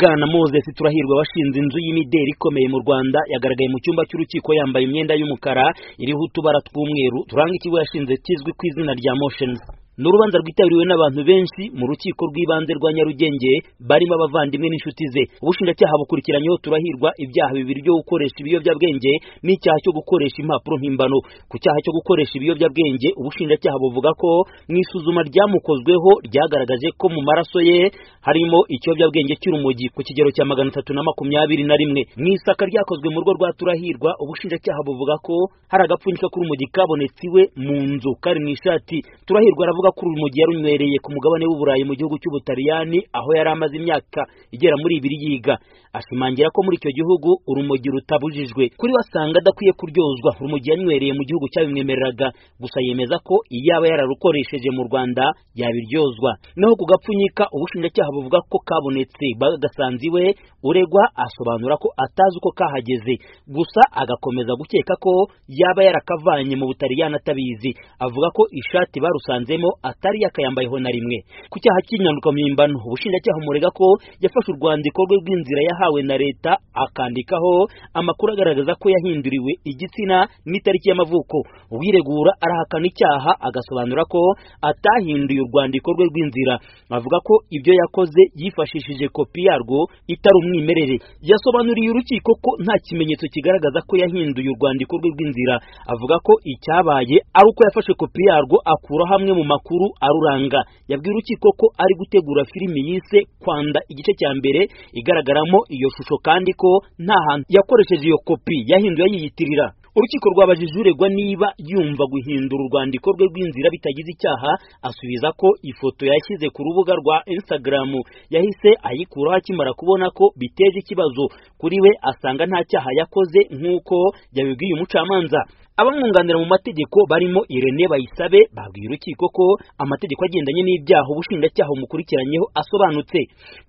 bwana moses turahirwa washinze inzu y'imideli ikomeye mu rwanda yagaragaye mu cyumba cy'urukiko yambaye imyenda y'umukara iriho utubara tw'umweru turanga ikigo yashinze kizwi ku izina rya motions ni urubanza rwitabiriwe n'abantu benshi mu rukiko rw'ibanze rwa nyarugenge barimo abavandimwe n'inshuti ze ubushinjacyaha bukurikiranyeho turahirwa ibyaha bibiri byo gukoresha ibiyobyabwenge n'icyaha cyo gukoresha impapuro mpimbano ku cyaha cyo gukoresha ibiyobyabwenge ubushinjacyaha buvuga ko mu isuzuma ryamukozweho ryagaragaje ko mu maraso ye harimo ikiyobyabwenge cy'urumogi ku kigero cya magana atatu na makumyabiri na rimwe mu isaka ryakozwe mu rugo rwa turahirwa ubushinjacyaha buvuga ko hari agapfunyika k'urumogi kabonetse iwe mu nzu kari mu ishati turahirwa aravuga ko urumogi yarunywereye ku mugabane w'uburayi mu gihugu cy'ubutaliyani aho yari amaze imyaka igera muri ibiri yiga ashimangira ko muri icyo gihugu urumogi rutabujijwe kuri we asanga adakwiye kuryozwa urumogi yanywereye mu gihugu cyabimwemereraga gusa yemeza ko iyaba yararukoresheje mu rwanda yabiryozwa naho ku gapfunyika ubushinjacyaha buvuga ko kabonetse bagasanze iwe uregwa asobanura ko atazi uko kahageze gusa agakomeza gukeka ko yaba yarakavanye mu butaliyani atabizi avuga ko ishati barusanzemo atari yakayambayeho na rimwe ku cyaha cy'inyanuka mpimbano ubushinjacyaha umurega ko yafashe urwandiko rwe rw'inzira yahawe na leta akandikaho amakuru agaragaza ko yahinduriwe igitsina n'itariki y'amavuko uwiregura arahakana icyaha agasobanura ko atahinduye urwandiko rwe rw'inzira avuga ko ibyo yakoze yifashishije kopi yarwo itari umwimerere yasobanuriye urukiko ko nta kimenyetso kigaragaza ko yahinduye urwandiko rwe rw'inzira avuga ko icyabaye ari uko yafashe kopi yarwo akura hamwe mu makuru aruranga yabwiye urukiko ko ari gutegura filimi yise kwanda igice cya mbere igaragaramo iyo shusho kandi ko nta hantu yakoresheje iyo kopi yahinduye yiyitirira urukiko rwabajije uregwa niba yumva guhindura urwandiko rwe rw'inzira bitagize icyaha asubiza ko ifoto yashyize ku rubuga rwa Instagram yahise ayikuraho akimara kubona ko biteje ikibazo kuri we asanga nta cyaha yakoze nk'uko yabibwiye umucamanza abamwunganira mu mategeko barimo Irene Bayisabe babwiye urukiko ko amategeko agendanye n'ibyaha ubushinjacyaha umukurikiranyeho asobanutse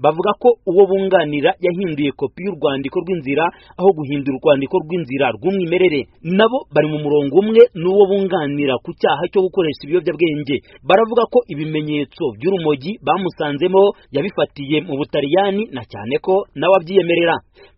bavuga ko uwo bunganira yahinduye kopi y'urwandiko rw'inzira aho guhindura urwandiko rw'inzira rw'umwimerere nabo bari mu murongo umwe n'uwo bunganira ku cyaha cyo gukoresha ibiyobyabwenge baravuga ko ibimenyetso by'urumogi bamusanzemo yabifatiye mu butaliyani na cyane ko nawe abyiyemerera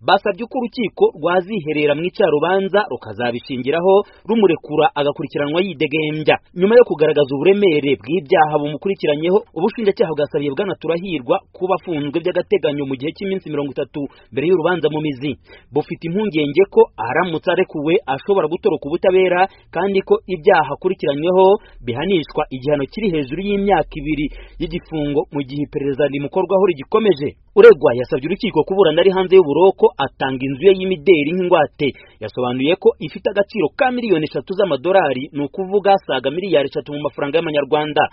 basabye ko urukiko rwaziherera mu icarubanza rukazabishingiraho rumurekura agakurikiranwa yidegembya nyuma yo kugaragaza uburemere bw'ibyaha bumukurikiranyeho ubushinjacyaha bwasabiye bwana turahirwa kuba afunzwe by'agateganyo mu gihe cy'iminsi mirongo itatu mbere y'urubanza mu mizi bufite impungenge ko aramutse arekuwe ashobora gutoroka ubutabera kandi ko ibyaha akurikiranyweho bihanishwa igihano kiri hejuru y'imyaka ibiri y'igifungo mu gihe iperereza rimukorwaho rigikomeje uregwa yasabye urukiko kuburana ari hanze y'uburoko atanga inzu ye y'imideri nk'ingwate yasobanuye ko ifite agaciro ka miliyoni eshatu z'amadolari ni ukuvuga saga miliyari eshatu mu mafaranga y'amanyarwanda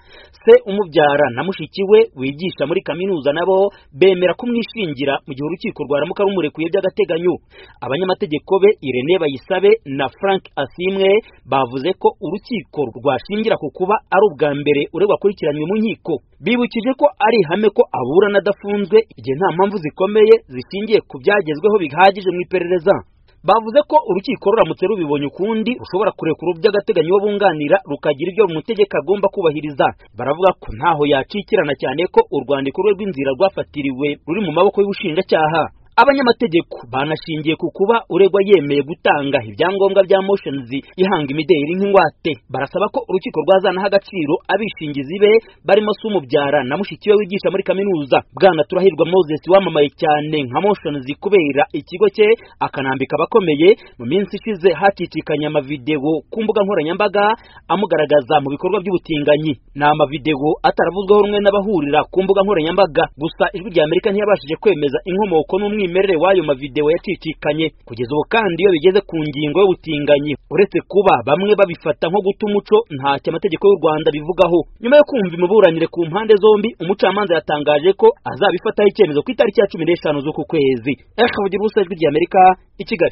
se umubyara na mushiki we wigisha muri kaminuza nabo bemera kumwishingira mu gihe urukiko rwaramuka rumurekuye by'agateganyo abanyamategeko be Irene Bayisabe na Frank Asimwe bavuze ko urukiko rwashingira ku kuba ari ubwa mbere uregwa akurikiranywe mu nkiko bibukije ko ari ihame ko aburana adafunzwe igihe nta mpamvu zikomeye zishingiye ku byagezweho bihagije mu iperereza bavuze ko urukiko ruramutse rubibonye ukundi rushobora kurekura by'agateganyo uwo bunganira rukagira ibyo umutegeka agomba kubahiriza baravuga ko ntaho yacikirana cyane ko urwandiko rwe rw'inzira rwafatiriwe ruri mu maboko y'ubushinjacyaha abanyamategeko banashingiye ku kuba uregwa yemeye gutanga ibyangombwa bya motions ihanga imideli nk'ingwate barasaba ko urukiko rwazanaho agaciro abishingizi be barimo se umubyara na mushiki we wigisha muri kaminuza bwana turahirwa moses wamamaye cyane nka motions kubera ikigo cye akanambika abakomeye mu minsi ishize hacicikanye amavideo ku mbuga nkoranyambaga amugaragaza mu bikorwa by'ubutinganyi ni amavideo ataravuzweho rumwe n'abahurira ku mbuga nkoranyambaga gusa ijwi rya amerika ntiyabashije kwemeza inkomoko n'umwe umwimerere w'ayo mavideo yacicikanye kugeza ubu kandi iyo bigeze ku ngingo y'ubutinganyi uretse kuba bamwe babifata nko guta umuco ntacyo amategeko y'u Rwanda bivugaho nyuma yo kumva imiburanire ku mpande zombi umucamanza yatangaje ko azabifataho icyemezo ku itariki ya cumi n'eshanu z'uku kwezi reka vugira ubusa ijwi ry'amerika i kigali